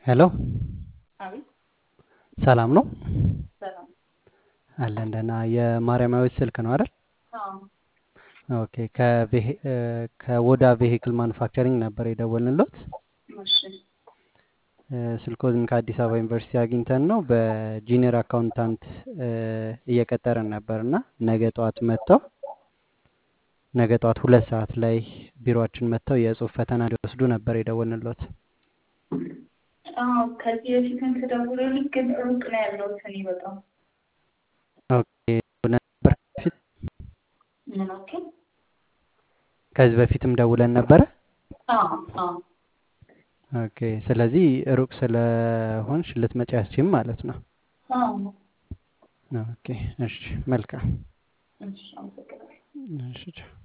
ሄሎ አቤት ሰላም ነው ሰላም። አለን ደህና። የማርያማዊት ስልክ ነው አይደል? አዎ ኦኬ። ከቬሂ- እ፣ ከወዳ ቬሂክል ማኑፋክቸሪንግ ነበር የደወልንሎት። እሺ እ፣ ስልኮትን ከአዲስ አበባ ዩኒቨርሲቲ አግኝተን ነው በጂኒየር አካውንታንት እ፣ እየቀጠረን ነበር እና ነገ ጠዋት መጥተው ነገ ጠዋት ሁለት ሰዓት ላይ ቢሮአችን መጥተው የጽሁፍ ፈተና ሊወስዱ ነበር የደወልንሎት። አዎ ከዚህ በፊትም ተደውሎልኝ ግን ሩቅ ነው ያለሁት እኔ በጣም ኦኬ። ነበር በፊት ምን ያክል? ከዚህ በፊትም ደውለን ነበረ። አዎ አዎ ኦኬ። ስለዚህ ሩቅ ስለሆንሽ ልትመጪ አትችይም ማለት ነው። አዎ ኦኬ። እሺ፣ መልካም። እሺ አመሰግናለሁ። እሺ ቻው።